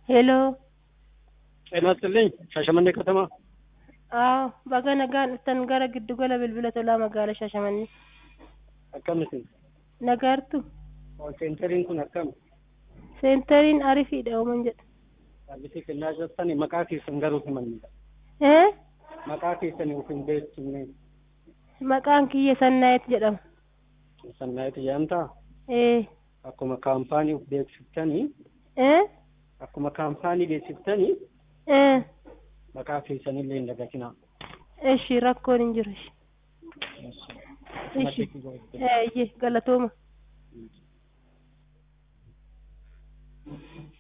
ሄሎ ጤና ይስጥልኝ ሻሸመኔ ከተማ አዎ baga nagaan dhuftan gara giddugala bilbila tolaa magaalaa Shaashamannee akkamitti nagaartu seentariin kun akkam seentariin arifiidha uuman jedha saabbitii kennaa jirtan maqaa keessan garuu himanidha ee maqaa keessan of hin beeksifne maqaan kiyya sannaayit jedhama sannaayiti jedhamtaa ee akkuma kaampaanii of beeksiftanii ee akkuma kaampaanii beeksiftanii ee maqaa keessanillee hin dagatinaa eshi rakkoon hin jiru eshi ee galatooma